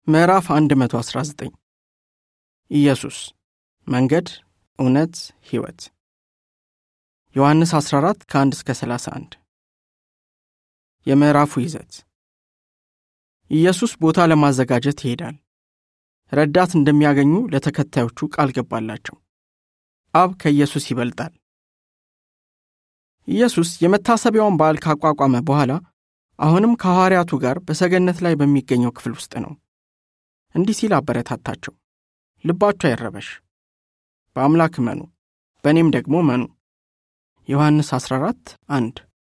ምዕራፍ 119 ኢየሱስ መንገድ፣ እውነት፣ ሕይወት ዮሐንስ 14 ከ1 እስከ 31 የምዕራፉ ይዘት ኢየሱስ ቦታ ለማዘጋጀት ይሄዳል። ረዳት እንደሚያገኙ ለተከታዮቹ ቃል ገባላቸው። አብ ከኢየሱስ ይበልጣል። ኢየሱስ የመታሰቢያውን በዓል ካቋቋመ በኋላ አሁንም ከሐዋርያቱ ጋር በሰገነት ላይ በሚገኘው ክፍል ውስጥ ነው። እንዲህ ሲል አበረታታቸው። ልባችሁ አይረበሽ፣ በአምላክ እመኑ፣ በእኔም ደግሞ እመኑ። ዮሐንስ 14 1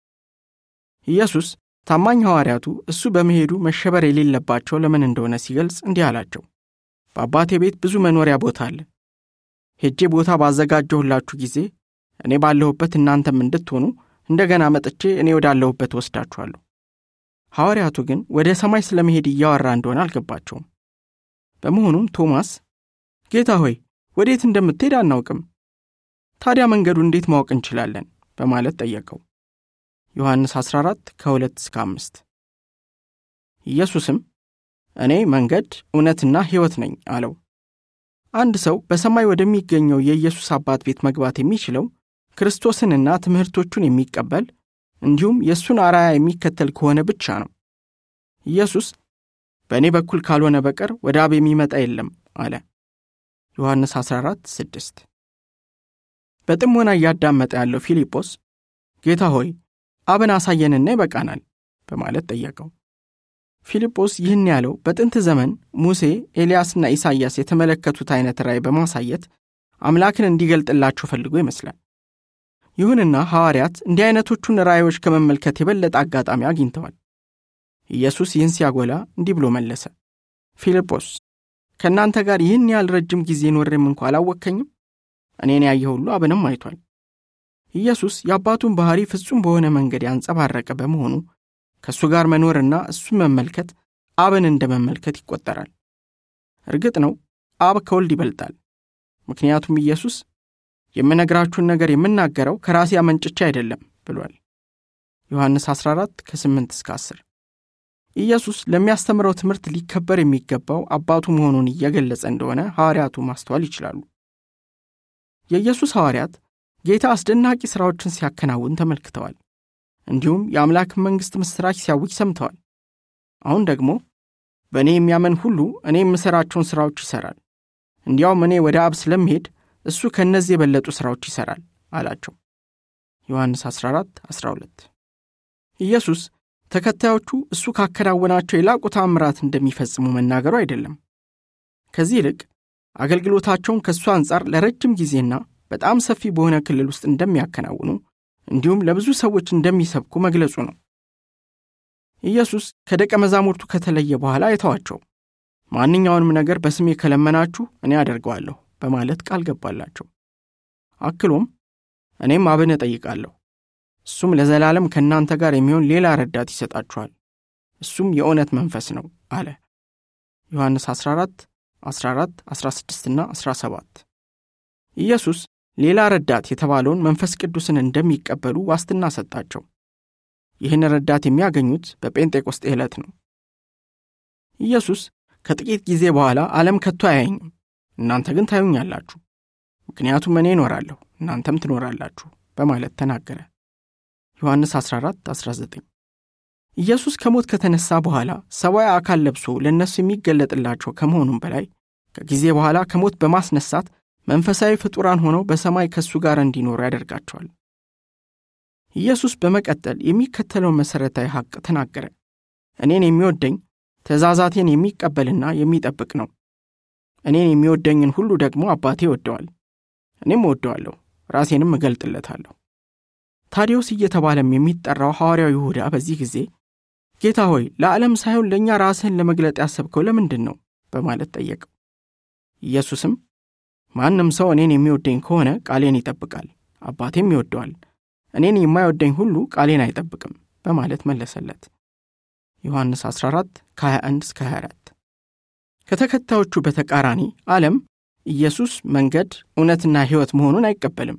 ኢየሱስ ታማኝ ሐዋርያቱ እሱ በመሄዱ መሸበር የሌለባቸው ለምን እንደሆነ ሲገልጽ እንዲህ አላቸው። በአባቴ ቤት ብዙ መኖሪያ ቦታ አለ። ሄጄ ቦታ ባዘጋጀሁላችሁ ጊዜ እኔ ባለሁበት እናንተም እንድትሆኑ እንደገና መጥቼ እኔ ወዳለሁበት ወስዳችኋለሁ። ሐዋርያቱ ግን ወደ ሰማይ ስለመሄድ እያወራ እንደሆነ አልገባቸውም። በመሆኑም ቶማስ ጌታ ሆይ ወዴት እንደምትሄድ አናውቅም፣ ታዲያ መንገዱ እንዴት ማወቅ እንችላለን? በማለት ጠየቀው። ዮሐንስ 14 ከ2 እስከ 5 ኢየሱስም እኔ መንገድ እውነትና ሕይወት ነኝ አለው። አንድ ሰው በሰማይ ወደሚገኘው የኢየሱስ አባት ቤት መግባት የሚችለው ክርስቶስንና ትምህርቶቹን የሚቀበል እንዲሁም የእሱን አርአያ የሚከተል ከሆነ ብቻ ነው። ኢየሱስ በእኔ በኩል ካልሆነ በቀር ወደ አብ የሚመጣ የለም አለ። ዮሐንስ 14 6 በጥሞና እያዳመጠ ያለው ፊልጶስ ጌታ ሆይ አብን አሳየንና ይበቃናል በማለት ጠየቀው። ፊልጶስ ይህን ያለው በጥንት ዘመን ሙሴ፣ ኤልያስና ኢሳይያስ የተመለከቱት አይነት ራእይ በማሳየት አምላክን እንዲገልጥላቸው ፈልጎ ይመስላል። ይሁንና ሐዋርያት እንዲህ አይነቶቹን ራእዮች ከመመልከት የበለጠ አጋጣሚ አግኝተዋል። ኢየሱስ ይህን ሲያጎላ እንዲህ ብሎ መለሰ። ፊልጶስ ከእናንተ ጋር ይህን ያህል ረጅም ጊዜ ኖሬም እንኳ አላወቅከኝም? እኔን ያየ ሁሉ አብንም አይቷል። ኢየሱስ የአባቱን ባሕሪ ፍጹም በሆነ መንገድ ያንጸባረቀ በመሆኑ ከእሱ ጋር መኖርና እሱን መመልከት አብን እንደ መመልከት ይቆጠራል። እርግጥ ነው አብ ከወልድ ይበልጣል። ምክንያቱም ኢየሱስ የምነግራችሁን ነገር የምናገረው ከራሴ አመንጭቼ አይደለም ብሏል። ዮሐንስ 14 ከ8 እስከ 10 ኢየሱስ ለሚያስተምረው ትምህርት ሊከበር የሚገባው አባቱ መሆኑን እየገለጸ እንደሆነ ሐዋርያቱ ማስተዋል ይችላሉ። የኢየሱስ ሐዋርያት ጌታ አስደናቂ ሥራዎችን ሲያከናውን ተመልክተዋል። እንዲሁም የአምላክን መንግሥት ምስራች ሲያውጅ ሰምተዋል። አሁን ደግሞ በእኔ የሚያመን ሁሉ እኔ የምሠራቸውን ሥራዎች ይሠራል፣ እንዲያውም እኔ ወደ አብ ስለምሄድ እሱ ከእነዚህ የበለጡ ሥራዎች ይሠራል አላቸው። ዮሐንስ 14 12 ኢየሱስ ተከታዮቹ እሱ ካከናወናቸው የላቁ ተአምራት እንደሚፈጽሙ መናገሩ አይደለም። ከዚህ ይልቅ አገልግሎታቸውን ከእሱ አንጻር ለረጅም ጊዜና በጣም ሰፊ በሆነ ክልል ውስጥ እንደሚያከናውኑ እንዲሁም ለብዙ ሰዎች እንደሚሰብኩ መግለጹ ነው። ኢየሱስ ከደቀ መዛሙርቱ ከተለየ በኋላ አይተዋቸው። ማንኛውንም ነገር በስሜ ከለመናችሁ እኔ አደርገዋለሁ በማለት ቃል ገባላቸው። አክሎም እኔም አብን እጠይቃለሁ፣ እሱም ለዘላለም ከእናንተ ጋር የሚሆን ሌላ ረዳት ይሰጣችኋል፣ እሱም የእውነት መንፈስ ነው አለ። ዮሐንስ 14 14 16 እና 17 ኢየሱስ ሌላ ረዳት የተባለውን መንፈስ ቅዱስን እንደሚቀበሉ ዋስትና ሰጣቸው። ይህን ረዳት የሚያገኙት በጴንጤቆስጤ ዕለት ነው። ኢየሱስ ከጥቂት ጊዜ በኋላ ዓለም ከቶ አያየኝም፣ እናንተ ግን ታዩኛላችሁ፣ ምክንያቱም እኔ እኖራለሁ እናንተም ትኖራላችሁ በማለት ተናገረ። ዮሐንስ 14 19 ኢየሱስ ከሞት ከተነሳ በኋላ ሰብአዊ አካል ለብሶ ለእነሱ የሚገለጥላቸው ከመሆኑም በላይ ከጊዜ በኋላ ከሞት በማስነሳት መንፈሳዊ ፍጡራን ሆነው በሰማይ ከእሱ ጋር እንዲኖሩ ያደርጋቸዋል። ኢየሱስ በመቀጠል የሚከተለውን መሠረታዊ ሐቅ ተናገረ። እኔን የሚወደኝ ትእዛዛቴን የሚቀበልና የሚጠብቅ ነው። እኔን የሚወደኝን ሁሉ ደግሞ አባቴ ይወደዋል፣ እኔም እወደዋለሁ፣ ራሴንም እገልጥለታለሁ። ታዲዮስ እየተባለም የሚጠራው ሐዋርያው ይሁዳ በዚህ ጊዜ ጌታ ሆይ ለዓለም ሳይሆን ለእኛ ራስህን ለመግለጥ ያሰብከው ለምንድን ነው? በማለት ጠየቀው። ኢየሱስም ማንም ሰው እኔን የሚወደኝ ከሆነ ቃሌን ይጠብቃል፣ አባቴም ይወደዋል። እኔን የማይወደኝ ሁሉ ቃሌን አይጠብቅም በማለት መለሰለት። ዮሐንስ 14 ከ21 እስከ 24 ከተከታዮቹ በተቃራኒ ዓለም ኢየሱስ መንገድ እውነትና ሕይወት መሆኑን አይቀበልም።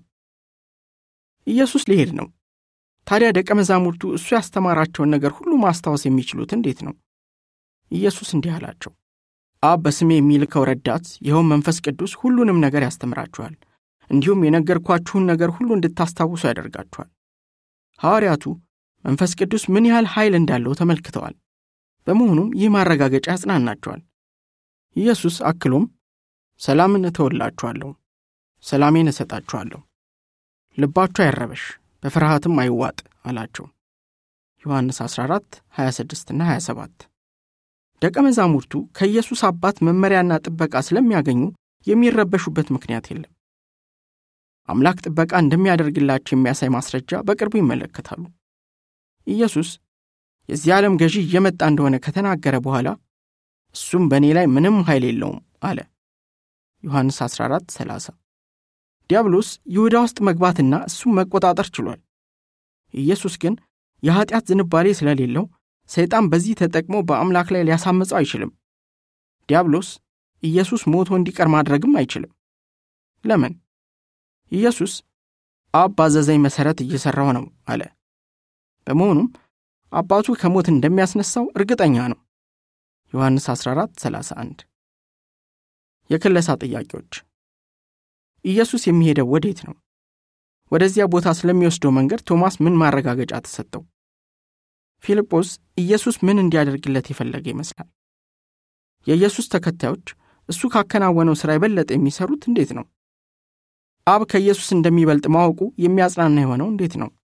ኢየሱስ ሊሄድ ነው። ታዲያ ደቀ መዛሙርቱ እሱ ያስተማራቸውን ነገር ሁሉ ማስታወስ የሚችሉት እንዴት ነው? ኢየሱስ እንዲህ አላቸው፣ አብ በስሜ የሚልከው ረዳት ይኸውም መንፈስ ቅዱስ ሁሉንም ነገር ያስተምራችኋል፣ እንዲሁም የነገርኳችሁን ነገር ሁሉ እንድታስታውሱ ያደርጋችኋል። ሐዋርያቱ መንፈስ ቅዱስ ምን ያህል ኃይል እንዳለው ተመልክተዋል። በመሆኑም ይህ ማረጋገጫ ያጽናናቸዋል። ኢየሱስ አክሎም ሰላምን እተወላችኋለሁ፣ ሰላሜን እሰጣችኋለሁ፣ ልባችሁ አይረበሽ፣ በፍርሃትም አይዋጥ አላቸው። ዮሐንስ 14 26ና 27 ደቀ መዛሙርቱ ከኢየሱስ አባት መመሪያና ጥበቃ ስለሚያገኙ የሚረበሹበት ምክንያት የለም። አምላክ ጥበቃ እንደሚያደርግላቸው የሚያሳይ ማስረጃ በቅርቡ ይመለከታሉ። ኢየሱስ የዚህ ዓለም ገዢ እየመጣ እንደሆነ ከተናገረ በኋላ እሱም በእኔ ላይ ምንም ኃይል የለውም አለ። ዮሐንስ 14 30 ዲያብሎስ ይሁዳ ውስጥ መግባትና እሱም መቆጣጠር ችሏል። ኢየሱስ ግን የኀጢአት ዝንባሌ ስለሌለው ሰይጣን በዚህ ተጠቅሞ በአምላክ ላይ ሊያሳምፀው አይችልም። ዲያብሎስ ኢየሱስ ሞቶ እንዲቀር ማድረግም አይችልም። ለምን? ኢየሱስ አብ ባዘዘኝ መሠረት እየሠራው ነው አለ። በመሆኑም አባቱ ከሞት እንደሚያስነሳው እርግጠኛ ነው። ዮሐንስ 14 31 የክለሳ ጥያቄዎች ኢየሱስ የሚሄደው ወዴት ነው? ወደዚያ ቦታ ስለሚወስደው መንገድ ቶማስ ምን ማረጋገጫ ተሰጠው? ፊልጶስ ኢየሱስ ምን እንዲያደርግለት የፈለገ ይመስላል? የኢየሱስ ተከታዮች እሱ ካከናወነው ሥራ የበለጠ የሚሰሩት እንዴት ነው? አብ ከኢየሱስ እንደሚበልጥ ማወቁ የሚያጽናና የሆነው እንዴት ነው?